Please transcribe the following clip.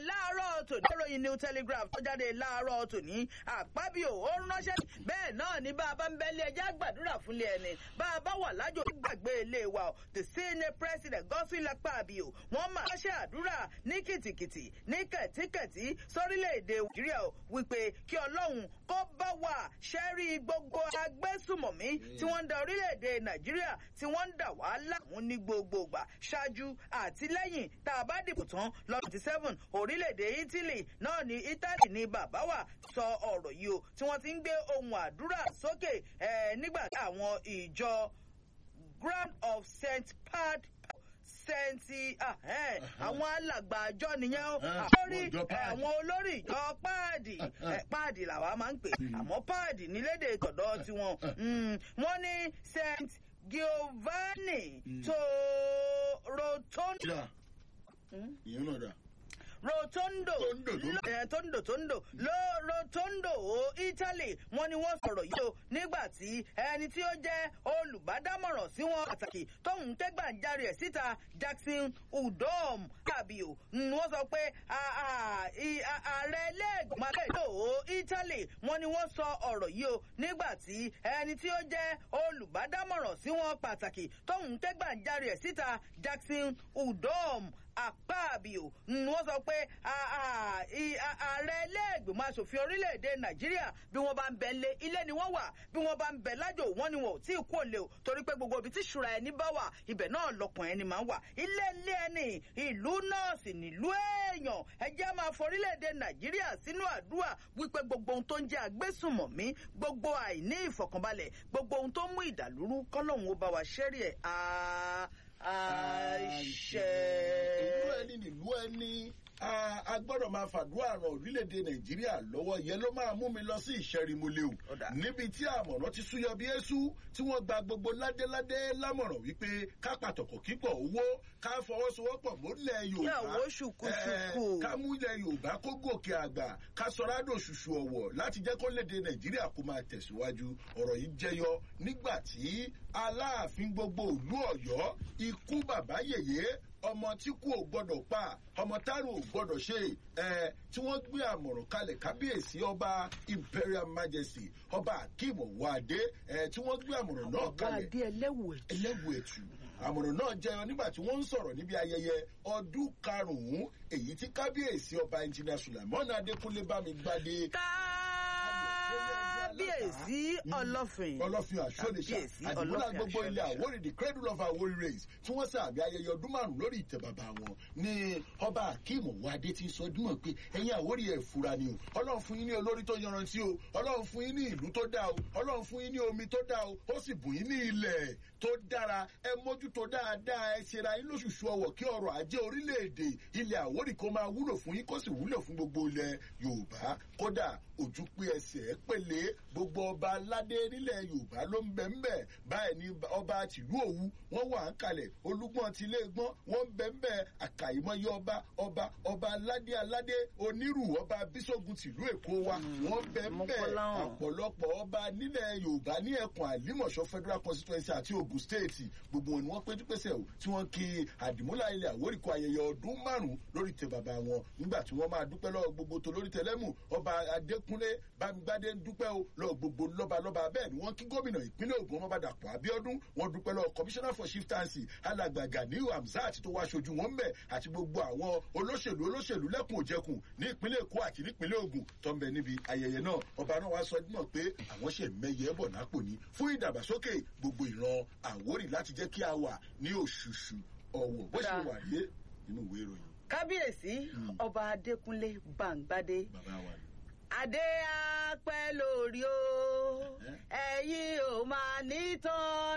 láàárọ̀ tòní ìròyìn new telegraph tó jáde láàárọ̀ tòní àpábíò ó ránṣẹ́ bẹ́ẹ̀ náà ní bá a bá ń bẹ́lẹ̀ ẹjẹ́ àgbàdúrà fúnlé ẹni bá a bá wà lájò gbàgbé ilé wa o the senate president Godswill Akpabio wọ́n máa ránṣẹ́ àdúrà ní kìtìkìtì ní kẹ̀tíkẹ̀tí sórílẹ̀-èdè nàìjíríà o wípé kí ọlọ́run kó bá wà ṣẹ́rí gbogbo agbésùmọ̀mí tí wọ́n ń da orílẹ̀-èdè nàìjíríà tí wọ́n ń dà wá láàmú ní gbogbo ìgbà ṣáájú àti lẹ́yìn tá a bá dìbò tán lọ́dún twenty seven orílẹ̀-èdè italy náà ní italy ní bàbá wa sọ ọ̀rọ̀ yìí o tí wọ́n ti ń gbé ohun àdúrà sókè nígbà tí àwọn ìjọ ground of st pad sẹ́ńtì àwọn alàgbà àjọ nìyẹn o lórí àwọn olórí ìjọ páàdì páàdì làwa máa ń pè àmọ́ páàdì nílédè tọ̀dọ̀ tiwọn wọ́n ní saint giovanni tó rotondo. ìyẹn náà dà rotondo tondo tondo lo rotondo italy wọ́n ní wọ́n sọ̀rọ̀ yìí o nígbà tí ẹni tí ó jẹ́ olùbádámọ̀ràn sí wọn pàtàkì tóun kẹ́gbàjarè ẹ̀ síta jackson udom kabio wọ́n sọ pé ààrẹ ẹlẹ́gbọ̀n akẹ́kọ̀ọ́ italy wọ́n ní wọ́n sọ ọ̀rọ̀ yìí o nígbà tí ẹni tí ó jẹ́ olùbádámọ̀ràn sí wọn pàtàkì tóun kẹ́gbàjarè ẹ̀ síta jackson udom àpáàbíò wọ́n sọ pé ààrẹ ẹlẹ́gbẹ̀mọ asòfin orílẹ̀-èdè nàìjíríà bí wọ́n bá ń bẹ lé ilé ni wọ́n wà bí wọ́n bá ń bẹ lájò wọ́n ni wọn ò tí ì kú òlé o torí pé gbogbo ibi tí ìṣúra ẹni bá wà ibẹ̀ náà lọkàn ẹni máa ń wà ilé ilé ẹni ìlú náà sì nílùú èèyàn ẹjẹ́ máa forílẹ̀-èdè nàìjíríà sínú àdúrà wípé gbogbo ohun tó ń jẹ́ agbésùnmọ̀mí gbogbo àìní ìfọ̀kànbalẹ̀ gbogbo ohun tó ń mú ìdàlúrú kọ́lọ́hún ó bá wa ṣẹ́rí ẹ̀ àṣẹ. ìlú ẹni nílùú ẹni a gbọ́dọ̀ máa fàdúrà ràn orílẹ̀-èdè nàìjíríà lọ́wọ́ yẹn ló máa mú mi lọ sí ìṣẹ́rìmọ́lẹ̀ o níbi tí àmọ̀ràn ti súyọ bí èṣù tí wọ́n gba gbogbo ládéládé lámọ̀ràn wípé ká pàtàkì kíkọ̀ owó ká fọwọ́sowọ́pọ̀ mọ́lẹ̀ yorùbá yàwó ṣùkúṣùkú ká mú ilẹ̀ yorùbá kó gòkè àgbà ká sọ̀rádò ṣùṣù ọ̀wọ̀ láti jẹ́ kó léde nàìjíríà kó máa tẹ̀síwájú ọ̀rọ̀ yìí jẹyọ nígbà tí aláàfin gbogbo ìlú ọ̀yọ́ ikú bàbá yèyé ọmọ tí kú ò gbọdọ̀ pa ọmọ tárò ò gbọdọ̀ ṣe ẹ tí wọ́n gbé àmọ̀ràn kalẹ̀ kábíyèsí ọba imperial majesty ọba akeem ọ̀wádé ẹ tí wọ́n gbé àmọ̀ràn náà kalẹ̀ ọ̀gá ẹlẹ́wù ẹlẹ́wù ẹ̀tù àmọ̀ràn náà jẹyọ nígbà tí wọ́n ń sọ̀rọ̀ níbi ayẹyẹ ọdún karùn-ún èyí tí kábíyèsí ọba engineer sulaimon adékúnlé bámigbádé kábíyèsí ọlọ́fin ọlọ́fin àṣọlẹ̀ṣà àdìmúlà gbogbo ilẹ̀ àwórì the cradle of àwórì race tí wọ́n sàbí ayẹyẹ ọdún márùn lórí ìtẹ̀ bàbá wọn ní ọba akeem wade ti sọ dúnmọ̀ pé ẹ̀yin àwórì ẹ̀ fura ni o ọlọ́run fún yín ní olórí tó yanrantí o ọlọ́run fún yín ní ìlú tó dáa o ọlọ́run fún yín ní omi tó dáa o ó sì bùn yín ní ilẹ̀ tó dára ẹ mójútó dáadáa ẹ ṣera yín lóṣooṣù ọwọ̀ kí ọrọ̀ ajé orílẹ̀-èdè ilẹ̀ àwórì kó máa wúlò fún yín kó sì wúlò fún gbogbo ilẹ̀ yorùbá kódà ojú pé ẹsẹ̀ pèlè gbogbo ọba aládé nílẹ̀ yorùbá ló ń bẹ̀ ń bẹ̀ báyìí ni ọba tìlú òwu wọ́n wà ń kalẹ̀ olúgbọ́n ti ilé gbọ́n wọ́n ń bẹ̀ ń bẹ̀ àkàìmọye ọba ọba ọba aládé aládé onírù ọba bíṣogun tìlú èkó wa wọ́n bẹ̀ ń bẹ̀ ọ̀pọ̀lọpọ̀ ọba nílẹ̀ yorùbá ní ẹkùn àlímọ̀ṣọ́ federal constituency àti ogun state gbogbo wọn ni wọ́n péjú pésẹ̀ o tí wọ́n kí àdìmúlà ilẹ̀ àwórìkọ ayẹyẹ ọdún márùn-ún lórí tẹ bàbá wọn nígbà tí wọ́n máa dúpẹ́ lọ́wọ́ gbogbo tó lórí tẹlẹ́mù ọba adékúnlé bámigbádé ń dúpẹ́ o lọ́wọ́ gbogbo lọ́balọ́ba bẹ́ẹ̀ ni wọ́n kí gómìnà ìpínlẹ̀ ogun ọmọ bàdàpọ̀ abiodun wọ́n dúpẹ́ lọ́wọ́ commissioner for chieftaincy alàgbàgà ní hamzat tó wá aṣojú wọn bẹ̀ àti gbogbo àwọn olóṣèlú olóṣèlú lẹ́kùn òjẹkùn ní ìpínlẹ̀ èkó àti nípínlẹ̀ ogun tó ń bẹ níbi ayẹyẹ náà ọba náà wá sọ mọ̀ pé àwọn ṣe mẹ́yẹ bọ̀ nápò ní fún ìdàgbàsókè gbogbo ìran àwórì láti jẹ́ kí a wà ní òṣùṣù ọ̀wọ̀ bó ṣe wà yé nínú ìwé ìròyìn. kábíyèsí ọba adékúnlé bàǹgbádé bàbá wa ni adé apẹ́ lórí o ẹ̀yin ò máa ní tán